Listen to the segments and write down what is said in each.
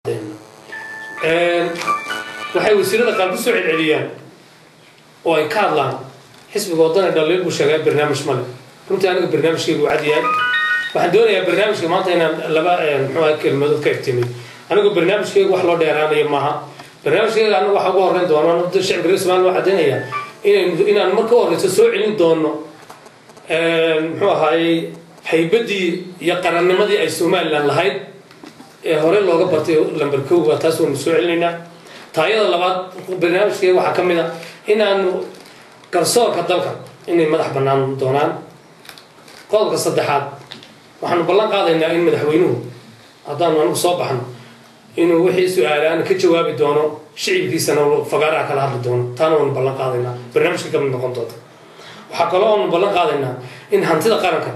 waxay wasiirada qaar kusoo celceliyaan oo ay ka hadlaan xisbiga wadana dhaliil buu sheegaa barnaamij male runtii aniga barnaamijkaygu cadyahay waxaan doonayaa barnaamijka maanta inaan laba muxuuha kelmadood ka iftiimiy anigu barnaamijkaygu wax loo dheeraanayo maaha barnaamijkayga anaga waxa ugu horreyn doona da shacibka reer somaliya waa caddaynaya inaynu inaan marka u horreyso soo celin doono muxuu ahaayey haybaddii iyo qarannimadii ay somalilan lahayd ee hore looga bartay lamber kowga taas waynu soo celinaynaa taayada labaad barnaamijkayga waxaa ka mid a inaanu garsoorka dalka inay madax bannaan doonaan qodobka saddexaad waxaanu ballan qaadaynaa in madaxweynuhu haddaanu anigu soo baxno inuu wixii su-aalaan ka jawaabi doono shicibkiisana fagaaraha kala hadli doono taana waanu ballan qaadaynaa barnaamijka kamid noqon doonta waxaa kaloo aanu ballan qaadaynaa in hantida qaranka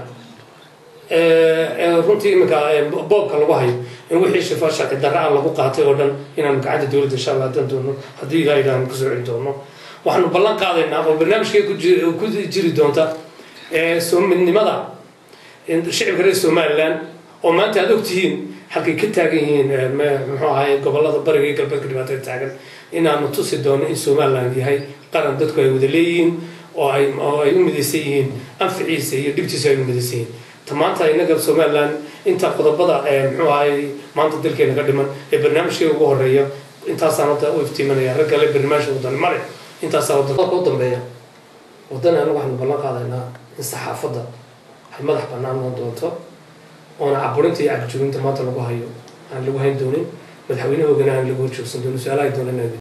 runtii iminka boobka lagu hayo in wixii shifa sharci darra-a lagu qaatay oo dhan inaanu gacanta dowladda insha allah haddaan doono haddii ilaa ilaanu kusoo celi doono waxaanu ballan qaadaynaa oo barnaamijkay ku jiri doonta midnimada shicibka reer somalilan oo maanta aad ogtihiin halkay ka taagan yihiin muxuu ahay gobolada bariga iyo galbeedka dhibaatada taagan inaanu tusi doono in somaliland yahay qaran dadku ay wada leeyihiin oo ay oo ay u midaysan yihiin anficiisa iyo dhibtiisa ay u midaysan yihiin ta maanta inaga somaliland inta qodobada muxuu ahay maanta dalkeena ka dhiman ee barnaamijkay ugu horeeya intaasaan hadda u iftiimanaya rag kale barnaamijka wadani male intaasaa waddanka u dambeeya waddani anagu waxaanu ballan qaadaynaa in saxaafadda ay madax bannaan noon doonto oona caburinta iyo cagjooginta maanta lagu hayo aan lagu hayn doonin madaxweynahoogana aan lagu horjoogsan doonin su-aalaha doonana